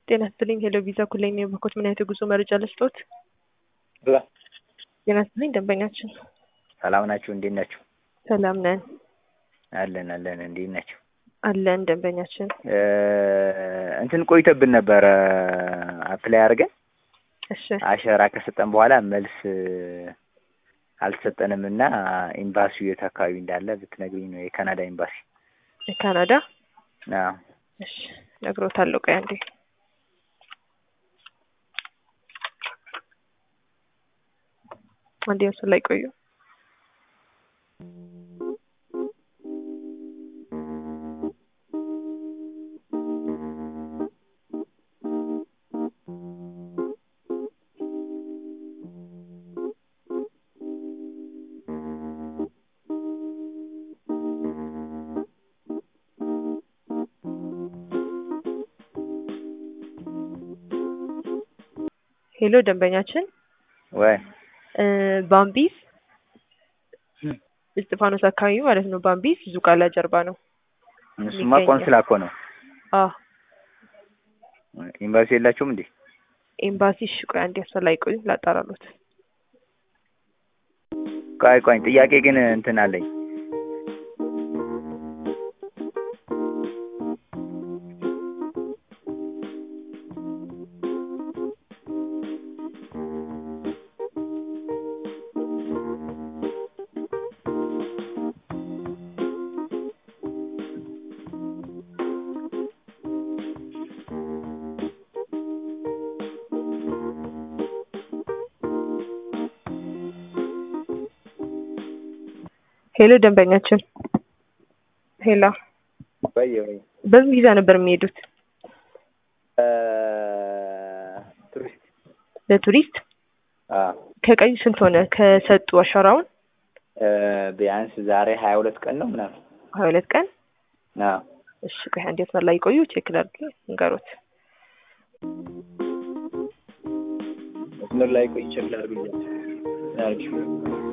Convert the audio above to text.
ጤና ይስጥልኝ ሄሎ ቪዛ ኩለኝ ነው የባኮት ምን አይነት የጉዞ መረጃ ልስጦት? ብላ ጤና ይስጥልኝ ደንበኛችን ሰላም ናችሁ? እንዴት ናችሁ? ሰላም ነን አለን አለን። እንዴት ናችሁ? አለን ደንበኛችን እ እንትን ቆይተብን ነበረ አፕላይ አድርገን እሺ አሸራ ከሰጠን በኋላ መልስ አልተሰጠንም እና ኤምባሲው የት አካባቢ እንዳለ ብትነግሪኝ ነው። የካናዳ ኤምባሲ። የካናዳ አዎ እሺ ነግሮታለሁ። ቆይ አንዴ አንዴ ምስል ላይ ቆዩ። ሄሎ ደንበኛችን ወይ እ ባምቢስ እስጢፋኖስ አካባቢ ማለት ነው። ባምቢስ ዙቃላ ጀርባ ነው። እሱማ የሚገኘው። ቆንስላ እኮ ነው። አዎ ኤምባሲ የላችሁም እንዴ? ኤምባሲ። እሺ ቆይ አንዴ ምስል ላይ ቆዩ ላጣራሎት። ቆይ ቆይ ጥያቄ ግን እንትን አለኝ። ሄሎ ደንበኛችን ሄሎ ወይ ወይ በምን ቪዛ ነበር የሚሄዱት? ቱሪስት ለቱሪስት አዎ ከቀዩ ስንት ሆነ ከሰጡ አሻራውን? እ ቢያንስ ዛሬ ሀያ ሁለት ቀን ነው ምናምን። ሀያ ሁለት ቀን አዎ እሺ ቆይ አንዴ መስመር ላይ ቆዩ ቼክ ላድርግ ንገሮት። መስመር ላይ ቆይ ቼክ ላድርግ ብያለሁ።